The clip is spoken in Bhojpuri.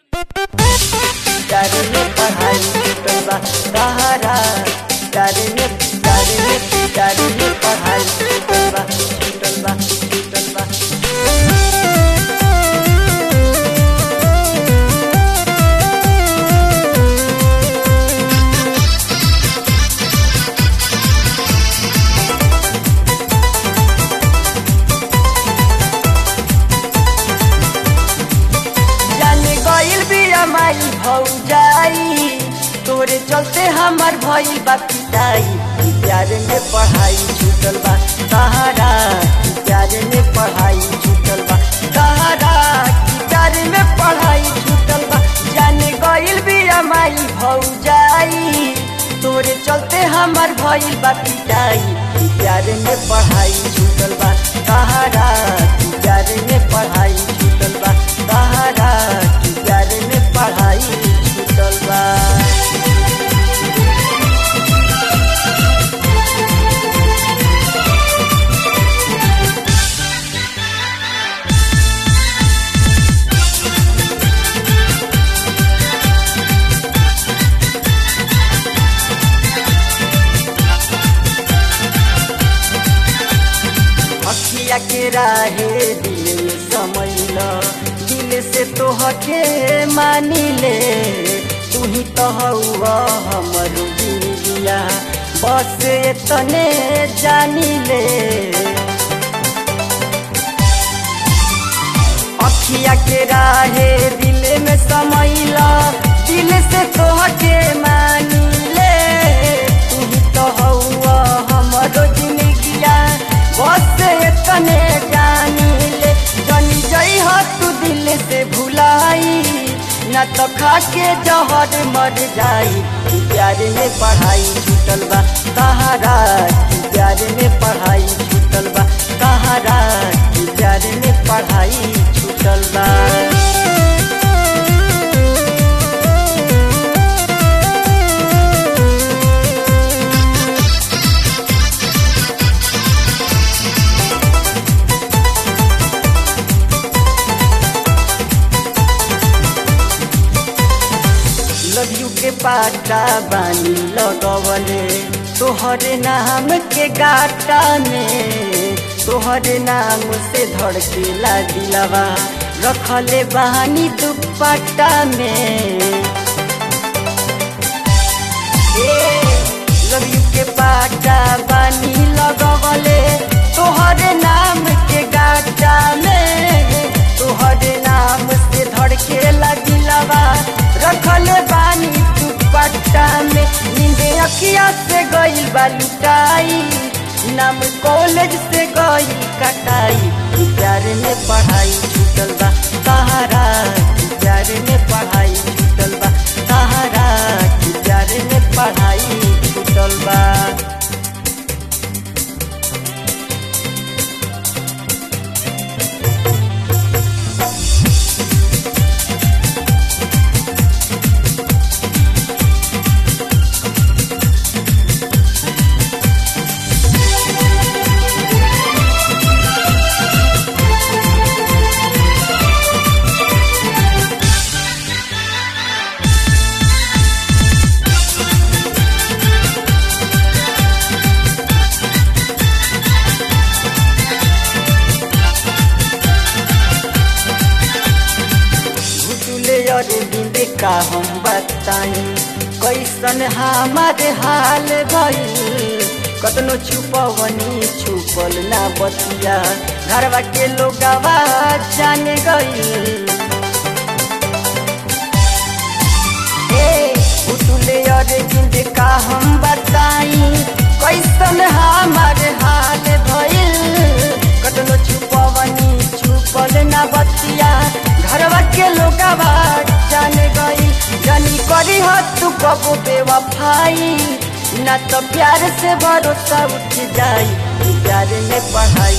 प्यारे में पढ़ाई छूटल बा सहारा प्यारे में प्यारे में प्यारे में पढ़ाई छूटल बा छूटल बा छूटल बा जाने गइल बिया माई भौजाई तोरे चलते हमर भइल बा पिटाई प्यारे में पढ़ाई छूटल बा सहारा प्यारे में पढ़ाई छूटल बा सहारा प्यारे में पढ़ाई छूटल बा जाने गइल बिया माई भौजाई तोरे चलते हमर भइल बा पिटाई प्यारे में पढ़ाई छूटल बा सहारा प्यारे में पढ़ाई छूटल बा सहारा प्यारे में पढ़ाई छूटल बा अखिया के राहे दिल में समैल दिल से तोहके मानी ले तू ही तो हौआ हमर जिंदगिया बस एतने जानी ले अखिया के राहे दिल में समैल दिल से तोहके मानी ले तू ही तो हौआ हमरो जिंदगिया बस एतने जानी ले जनी जई हो तू दिल से भुलाई न तो खा के जहर मर जाई प्यारे में पढ़ाई छूटल बा सहारा प्यारे में पढ़ाई छूटल बा सहारा प्यारे में पढ़ाई छूटल बा लड्डू के पाटा बानी लगवले तोहरे नाम के गाटा में तोहरे नाम से धड़केला दिलवा रखले बहानी दुपट्टा में लड्डू के पाटा बानी लगवले तोहरे नाम के गाटा में तोहरे नाम से धड़केला दिलवा रखले बानी दुपट्टा में नींदे अखिया से गई बालुटाई नाम कॉलेज से गई कटाई प्यारे में पढ़ाई छूटल बा सहारा प्यारे में पढ़ाई छूटल बा सहारा प्यारे में पढ़ाई छूटल बा घुटुले अरे बिंदे का हम बताई कैसन हमारे हाल भइल कतनो छुपवनी छुपल ना बतिया घरवा के लोगवा जाने गइल उतुले अरे बिंदे का हम बताई कैसन हमारे हाल भइल कतनो छुपवनी छुपल ना बतिया घरवा के लोगवा जाने गई जानी करी हो तू कबो बेवफाई ना तो प्यार से भरोसा उठ जाई प्यार में पढ़ाई